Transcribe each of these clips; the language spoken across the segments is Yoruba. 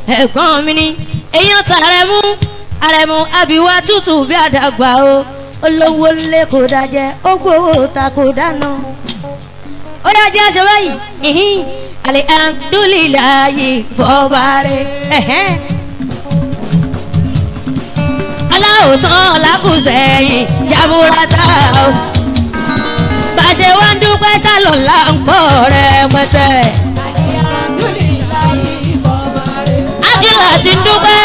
ẹ̀gbọ́n mi ni èèyàn tààrẹ̀mú àrẹ̀mú àbíwá tútù bí àdàgbà o olówó lé kò dájẹ́ ó gbowó ta kò dáná ó yá jẹ́ aṣọ báyìí ìhín alihamdulilayi fọbaare ẹ̀hẹ́n. aláwòtán làkùsẹ̀yìn jaburata o bá a ṣe wá ń dúpẹ́ sálọ̀lá ń pọ̀ rẹpẹtẹ. ajílà ti ń dúpẹ́.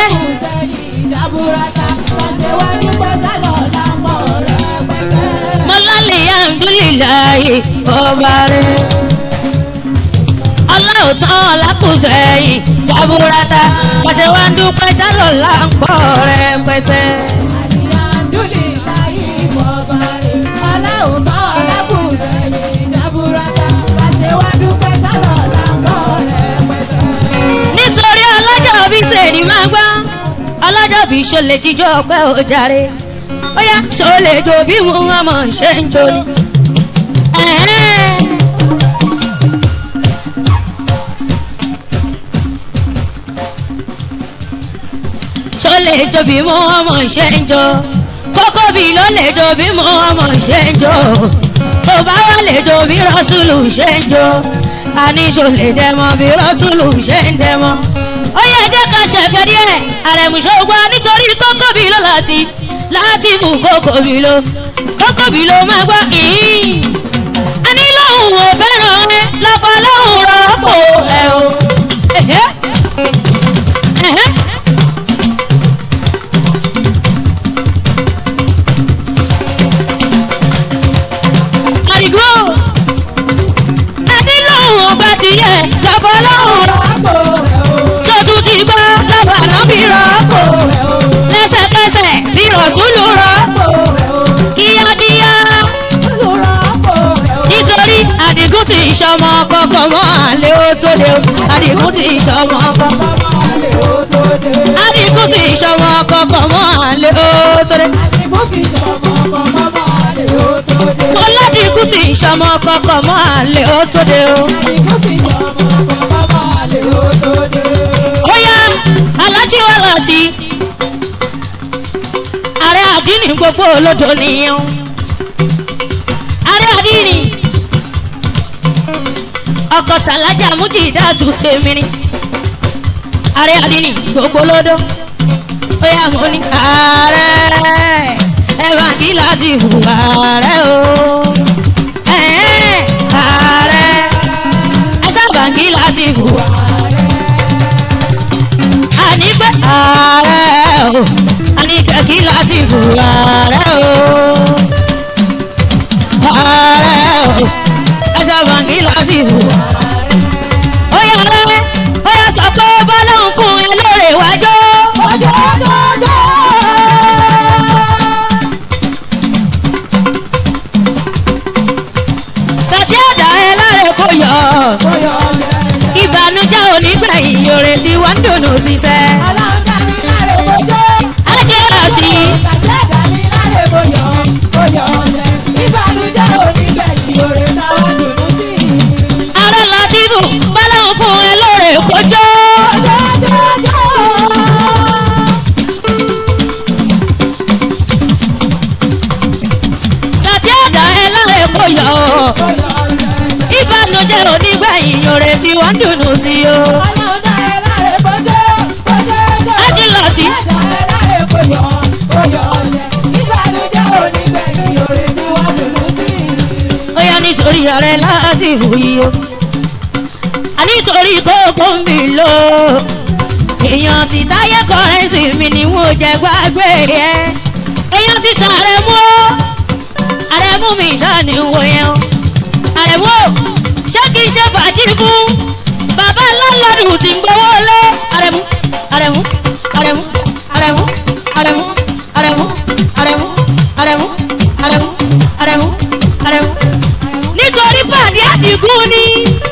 mọ́lálẹ̀ alhamdulilayi fọbaare ọláòtán lákùsẹ̀yìn jaburata pàṣẹ wá ń dúpẹ́ sálọ̀lá ń pọ̀ rẹpẹtẹ. nítorí ọlọ́jọ́ bí tèmi máa gbọ́ ọlọ́jọ́ bí ṣọlẹ̀ jíjọ́ ọpẹ́ ò jàre ó yá ṣọlẹ̀ jò bí mo ọmọ ṣe ń jò ní. Ẹ̀hẹ́n. ṣọlẹ̀ jò bí mo ọmọ ṣe ń jò kókó bí ló lè jò bí mo ọmọ ṣe ń jò tó bá wà lè jò bí rọ́ṣùlù ṣe ń jò àníṣò lè dẹmọ bí rọ́ṣùlù ṣe ń dẹmọ. ó yẹ jẹ́ ká ṣẹ̀fẹ̀ díẹ̀ àrẹ̀mùsọ̀gbà nítorí kókó bí ló láti láti mú kókó bí ló kókó bí ló máa gbọ́ ìhín. a ní lóhùn ò fẹ́ràn ẹ lọ́fọ̀ lóhùn rọ́pò ẹ o. Ẹ̀hẹ́. Ẹ̀hẹ́. àdìgbò ẹni lóhùn ọgbà ti yẹ lọ́fọ̀ lóhùn rọ́pò tó tún ti gbọ́ lọ́fọ̀ náà bí rọ́pò lẹ́sẹ̀kẹsẹ̀ bí rọ̀ṣúlù rọ́pò kíákíá nítorí àdìgún ti ìṣọmọ kọkàn mọ́ àlẹ́ ó tó lé o àdìgún ti ìṣọmọ kọkàn àdìgún ti ìṣọmọ kọkàn mọ́ àlẹ́ ó tó lé mo ládìgún ti ìṣọmọ kọkàn mọ́ àlẹ́ ó tó lé o. ó yá alájí wà láti ààrẹ àdínì gbogbo olódò nìyẹn ààrẹ àdínì ọkọ̀ tàlájà mújìdá tù tèmi ni ààrẹ àdínì gbogbo olódò ó yá mo ní ààrẹ ẹ bá kí láti hù ààrẹ o ẹ̀ẹ́, ààrẹ ẹ sábà kí láti hù àní pé ààrẹ o àní kẹ̀kí láti hù ààrẹ o ààrẹ o ẹ sábà kí láti hù ó yà rẹ ó yà sọ pé bọ́lá ń fún ẹ lóore wájú. sàtí àdá ẹ láre kó yọ ìbànújẹ́ onígbẹ̀yìn yòrè tí wọ́n ń dùnú ṣiṣẹ́. ajé àti ará látìbù bọ́lá ń fún ẹ lóore kójó. sàtí àdá ẹ láre kó yọ ìbànújẹ́ onígbẹ̀yìn yòrè tí wọ́n ń dùnú sí o. ajé láti ó yá nítorí ààrẹ láti wòye o ànítorí kókó ń bì lò èèyàn ti táyé kọrẹ́sì mi ni wọ́n jẹ gbàgbé ẹ èèyàn ti ta àrẹ̀mú o àrẹ̀mú mi ṣáàní wo yẹn o àrẹ̀mú o ṣé kì í ṣe fàájì fún bàbá lọ́lọ́dún tí ń gbowó lé àrẹ̀mú àrẹ̀mú àrẹ̀mú àrẹ̀mú àrẹ̀mú àrẹ̀mú àrẹ̀mú àrẹ̀mú àrẹ̀mú àrẹ̀mú àrẹ̀mú nítorí pàdé àdìgún ni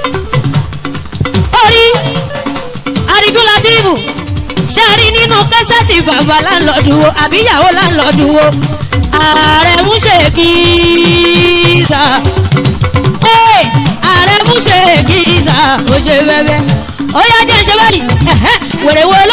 orí àdìgún látìbù ṣe rí nínú kẹsẹ̀tì bàbá láńlọ́ọ̀dù wo àbíyàwó láńlọ́ọ̀dù wo ààrẹ mú ṣe kìíza ààrẹ mú ṣe kìíza ó ṣe bẹ́ẹ̀ ó yá jẹ́ ṣe báyìí ẹ̀hẹ́, wèrè wo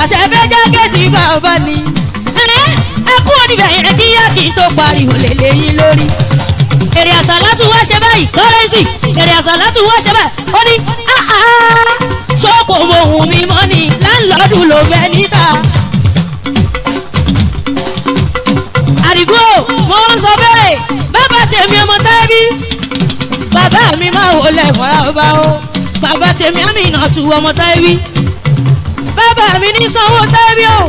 ṣe fẹ́ jákèjì bàbá ni. ẹ kú oníbẹ̀ yẹn kíyà kí n tó pariwo lè léyìn lórí. èrè àsàlátù wá ṣe báyìí kọ́rẹ́nsì èrè àsàlátù wá ṣe báyìí ó ní ṣọ́kò mohùn mi mọ́ ni láńlọ́ọ̀dù ló fẹ́ níta. àdìgbò mo ń sọ bẹ́ẹ̀ bàbá tèmi ọmọ tábí bàbá mi máa wò lẹ́wọ̀n ọba o bàbá tèmi àmì ìnàtú ọmọ tábí bàbá mi ní sanwó tábí o.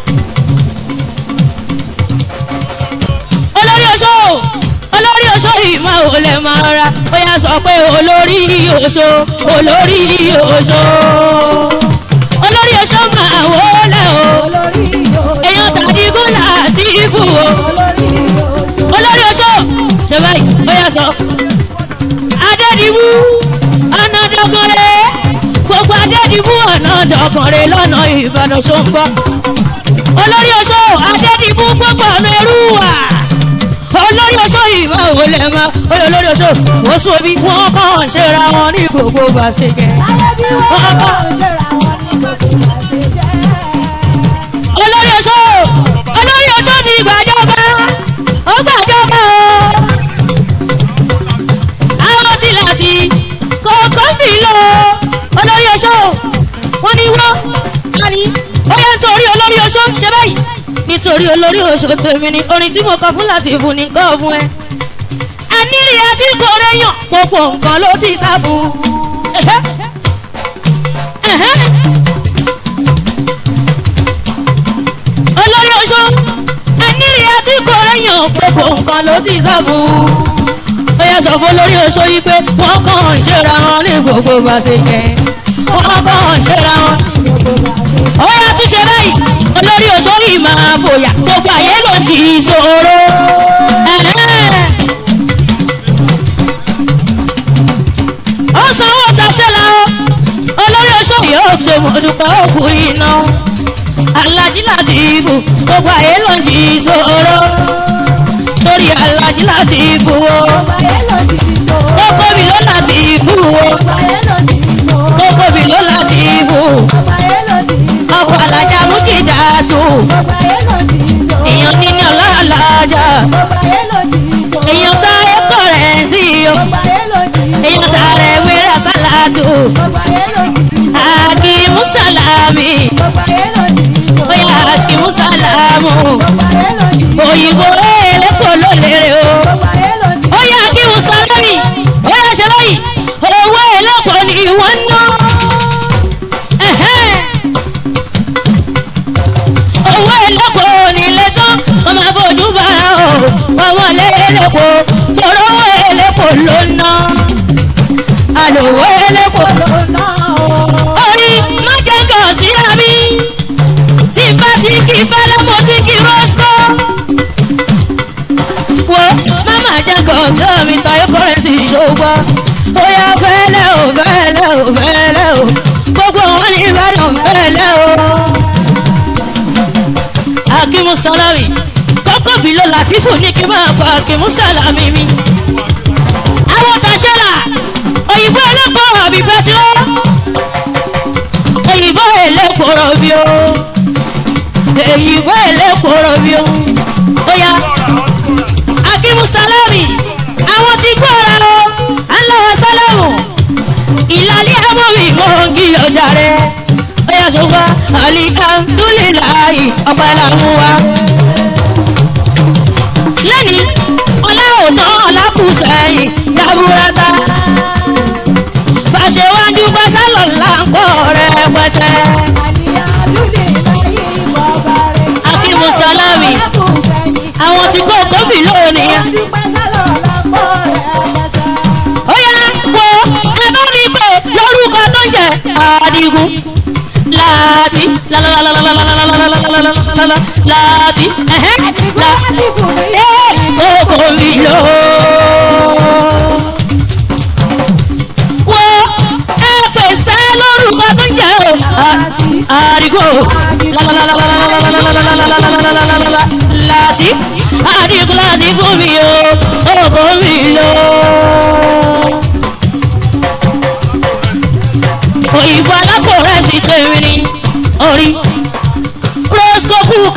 olórí oṣó olórí oṣó yìí máa wò lẹ́ máa ra ó yà sọ pé olórí oṣó olórí oṣó olórí oṣó máa wò lẹ́ o èèyàn tàbí gúnlá àti ibù o olórí oṣó ṣe báyìí ó yà sọ adédìbú ọ̀nà dọ́gọ́rẹ́ gbogbo adédìbú ọ̀nà dọ́gọ́rẹ́ lọ́nà ìbàdàn ṣòǹgbọ́ olórí oṣó adédìbú gbogbo ọ̀nà ẹrú wà olórí oṣó ìmọ̀ òun lè mọ oyè olórí oṣó wọ́n sún omi wọ́n kàn ń ṣera wọn ní gbogbo bàṣẹ̀kẹ́ wọ́n kàn olórí oṣó olórí oṣó ti gbàjọba ó gbàjọba o àwọn tí láti kọ̀ọ̀kan bì lọ olórí oṣó wọn ni wọ́n àní ó yẹ nítorí olórí oṣó ṣe báyìí nítorí olórí oṣó tèmi ni orin tí mo kọ fún láti fún ni kọ́ fún ẹ ẹnìrì àti kòrèyàn gbogbo nǹkan ló ti sá fún ẹ̀hẹ́ ẹ̀hẹ́. olórí oṣó ẹnìrì àti kòrèyàn gbogbo nǹkan ló ti sá fún ó yẹ sọ fún olórí oṣó yìí pé wọ́n kàn ń ṣera wọn ní gbogbo bàṣẹ yẹn wọ́n kàn ń ṣera wọn ó yà tún ṣe báyìí olórí oṣó yìí máa fòyà gbogbo àyè ló ti ṣòro. ó sanwó taṣẹ́ la ó olórí oṣó yóò ṣe mọ̀dúpẹ́ òkú iná alájí láti ibù gbogbo àyè ló ti ṣòro torí alájí láti ibù o gbogbo mi ló láti ibù o gbogbo mi ló láti ibù ọkọ̀ alájà mú kìjà tù èèyàn níní ọlọ́ọ̀lájà èèyàn tá ẹ̀kọ́ rẹ̀ sí o èèyàn tá rẹ̀ wíra sálàtù àkìmú sàlámì bóyá àkìmú sàlámù òyìnbó ẹlẹ́pọ̀ ló lérè o bóyá àkìmú sàlámì bóyá ṣe báyìí owó ẹlẹ́pọ̀ ni wọ́n ná. Ẹ̀hẹ́n owó ẹlẹ́kọ̀ọ́ nílé tán wọ́n máa bójú bá o ọmọ lẹ́lẹ́kọ̀ọ́ tọrọ owó ẹlẹ́kọ̀ọ́ ló ná àlòwọ́ ẹlẹ́kọ̀ọ́ orí májẹ̀ngàn síra mi tí bá ti kí fẹ́lẹ́ mo ti kí rọ́ṣkọ́ wo máma jẹ́ngàn síra mi tayọ kọ́rẹ́nsì ìṣòwò bóyá fẹ́lẹ́ o fẹ́lẹ́ o fẹ́lẹ́ o gbogbo wọn ní ìbàdàn fẹ́lẹ́ o akimu salami kọ́kọ́ bí ló latifu ní kí n máa fa akimu salami mi. àwọn tàṣẹ́là òyìnbó ẹlẹ́pọ̀ àbí pẹ́tíró òyìnbó ẹlẹ́pọ̀ rọ̀bì o òyìnbó ẹlẹ́pọ̀ rọ̀bì o bóyá akimu salami àwọn ti gbọ́ra o aláwọ̀ sálámù ìlàlẹ́ àmọ́mí mọ́ kí ọjà rẹ̀ bóyá ṣùgbọ́n alihamdulilayi ọ̀pẹ làwọn wa. lẹ́ni ọlá òtán ọlákùsẹ̀yìn dábúrẹ́ta. bàṣẹ wájú bàṣẹ lọ́la ń pọ̀ rẹpẹtẹ. akimu salami àwọn tí kò kófì lónìí. ó yá wo ẹ bá mi pè lórúkọ tó ń jẹ àdìgún láti láti kókó mi lọ. wo ẹ pèsè lórúkọ tó ń jẹ o àdìgò láti àdìgò láti fún mi o kókó mi lọ. òyìnbó alákòrẹ́ sí tèmi ni orí